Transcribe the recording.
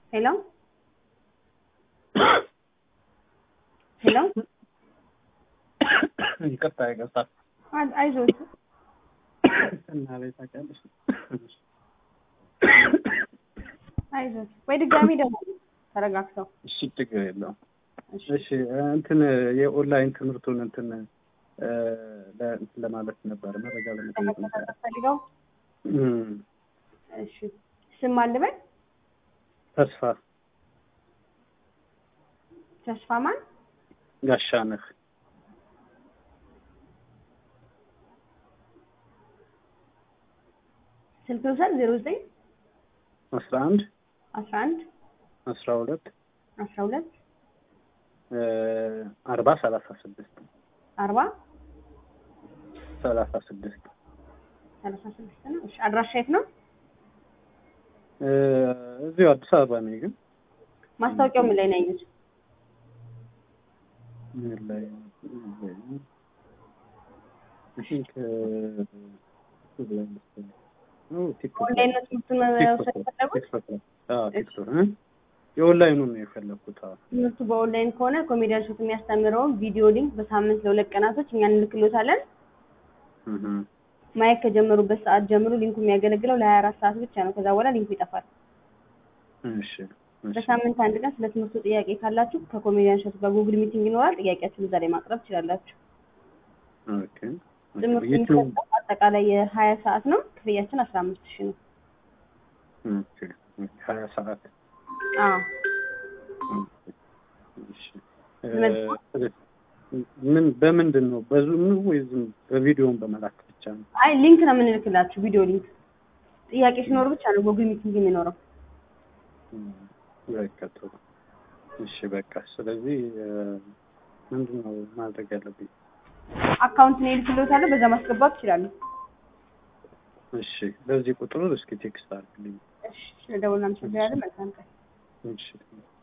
ሄሎ ሄሎ ይቅርታ ይቅርታ አይ- አይዞት እና ላይ ታውቂያለሽ አይዞት ወይ ድጋሚ ደግሞ ተረጋግተው እሺ ችግር የለውም እሺ እሺ እንትን የኦንላይን ትምህርቱን እንትን እ፣ ለ- እንትን ለማለት ነበር መረጃ ለመጠየቅ ነበር ፈልገው እም፣ እሺ ስም አልበል ተስፋ ተስፋ ማን ጋሻነህ ስልክ ውሰድ ዜሮ ዘጠኝ አስራ አንድ አስራ አንድ አስራ ሁለት አስራ ሁለት እ፣ አርባ ሰላሳ ስድስት አርባ ሰላሳ ስድስት ሰላሳ ስድስት ነው እሺ አድራሻ የት ነው እ፣ እዚሁ አዲስ አበባ ነኝ ግን ማስታወቂያው ምን ላይ ነው ያዩት ምን ላይ I think, እ፣ ምን ላይ መሰለኝ? ኦ፣ ቲክቶክ ላይ። ኦንላይን ነው ትምህርቱን መውሰድ ቲክቶክ የፈለጉት ቲክቶክ ላይ። አዎ፣ ቲክቶክ እ? የኦንላይኑን ነው የፈለኩት። አዎ። ትምህርቱ በኦንላይን ከሆነ ኮሜዲያን ሾት የሚያስተምረውን ቪዲዮ ሊንክ በሳምንት ለሁለት ቀናቶች እኛ እንልክሎታለን እህ፣ ማየት ከጀመሩበት ሰዓት ጀምሮ ሊንኩ የሚያገለግለው ለሀያ አራት ሰዓት ብቻ ነው ከዛ በኋላ ሊንኩ ይጠፋል እሺ፣ እሺ። በሳምንት አንድ ቀን ስለ ትምህርቱ ጥያቄ ካላችሁ ከኮሜዲያን ሾት ጋር ጉግል ሚቲንግ ይኖራል ጥያቄያችሁን እዛ ላይ ማቅረብ ትችላላችሁ ኦኬ። ትምህርቱ ዩቲዩብ የሚሰጠው አጠቃላይ የሀያ ሰዓት ነው ክፍያችን አስራ አምስት ሺህ ነው ኦኬ። ሀያ ሰዓት አዎ እሺ። እ፣ ምን በምንድን ነው በዙም ነው ወይ ዝም በቪዲዮን በመላክ ብቻ ነው? አይ ሊንክ ነው የምንልክላችሁ ቪዲዮ ሊንክ ጥያቄ ሲኖር ብቻ ነው ጉግል ሚቲንግ የሚኖረው እም፣ በቃ ጥሩ። እሺ በቃ ስለዚህ እ፣ ምንድን ነው ማድረግ ያለብኝ? አካውንት ነው ይልክሎታለሁ በዛ ማስገባት ትችላሉ እሺ በዚህ ቁጥር እስኪ ቴክስት አድርግልኝ። እሺ ስለደወልን አመሰግናለን መልካም ቀን እሺ